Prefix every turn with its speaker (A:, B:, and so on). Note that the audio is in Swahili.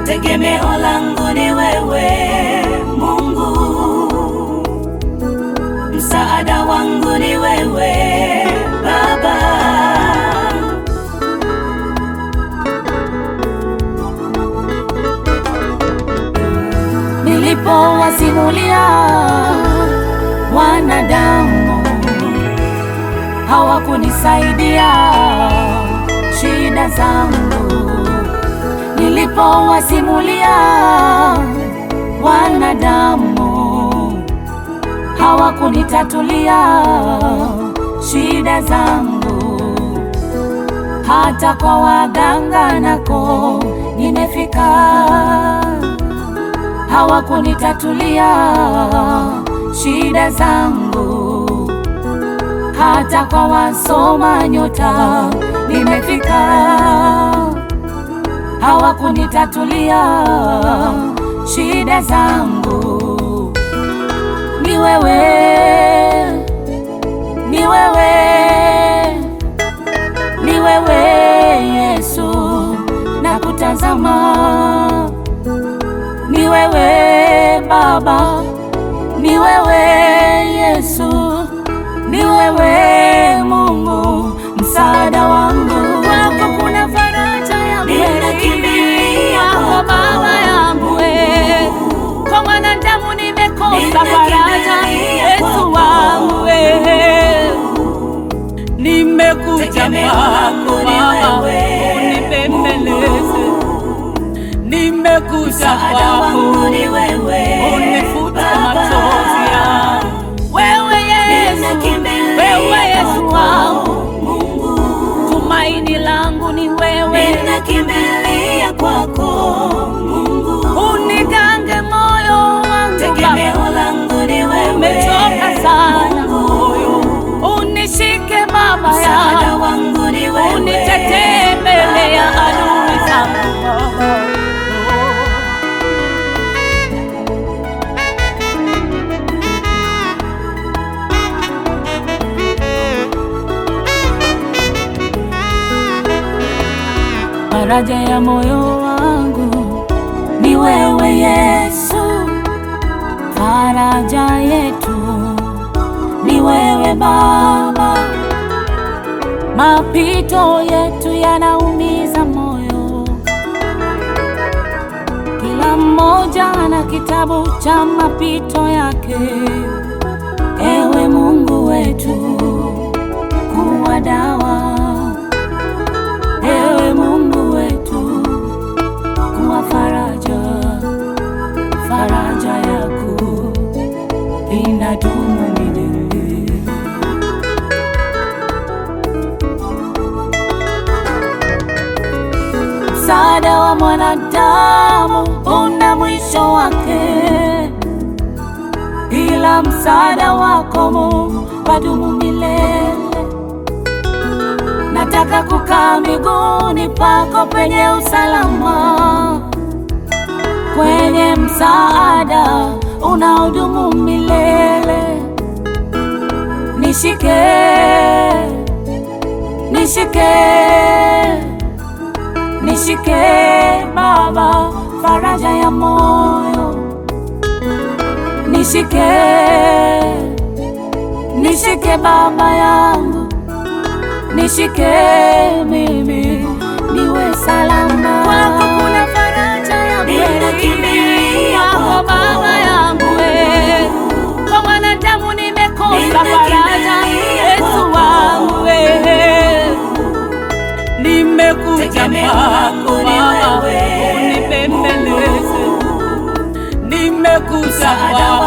A: tegemeo langu ni wewe Mungu, msaada wangu ni wewe Baba.
B: Nilipowasimulia wanadamu hawakunisaidia shida zangu. Nilipowasimulia wanadamu hawakunitatulia shida zangu. Hata kwa waganga nako nimefika hawakunitatulia shida zangu. Hata kwa wasoma nyota nimefika, hawakunitatulia shida zangu. Ni wewe, ni wewe, ni wewe Yesu, nakutazama ni wewe Baba, ni wewe Yesu, ni wewe Mungu, msaada wangu. Kwako kuna faraja ya kweli,
A: Ninakimbilia
B: kwako
A: kwako.
B: Baba yangu we. Kwa mwanadamu nimekosa faraja,
A: Ninakimbilia
B: Yesu
A: kwako.
B: wangu we. Nimekuja
A: Tegemeo
B: kwako
A: langu ni
B: Baba,
A: wewe,
B: unipembeleze nimekuja
A: Msaada wangu
B: kwako
A: ni wewe
B: unifute
A: Baba.
B: machozi yangu. Wewe Yesu,
A: Ninakimbilia
B: wewe Yesu
A: kwako,
B: wangu,
A: Mungu,
B: tumaini langu ni wewe,
A: ninakimbilia kwako Mungu,
B: unigange moyo wangu Baba,
A: tegemeo langu ni wewe
B: umechoka sana
A: Mungu,
B: moyo, unishike Baba
A: msaada
B: yangu,
A: wangu ni wewe
B: unitetee mbele ya
A: Baba.
B: adui zangu Baba. Faraja ya moyo wangu ni wewe Yesu, faraja yetu ni wewe Baba. Mapito yetu yanaumiza moyo, kila mmoja ana kitabu cha mapito yake. Ewe Mungu wetu, kuwa dawa Ewe Mungu wetu, kuwa faraja, faraja yako inadumu milele. Msaada wa mwanadamu una mwisho wake, ila msaada wako Mungu wadumu milele. Nataka kukaa miguuni pako penye usalama, kwenye msaada unaodumu milele. Nishike, nishike, nishike Baba, faraja ya moyo. Nishike, nishike Baba yangu nishike mimi niwe salama. Kwako kuna faraja ya kweli,
A: Ninakimbilia
B: kwako
A: kwako.
B: Baba yangu we. Kwa mwanadamu nimekosa
A: Ninakimbilia
B: faraja, Yesu
A: kwako.
B: wangu we. Nimekuja
A: Tegemeo langu
B: kwako
A: ni
B: Baba,
A: wewe,
B: unipembeleze. Nimekuja
A: Msaada
B: kwako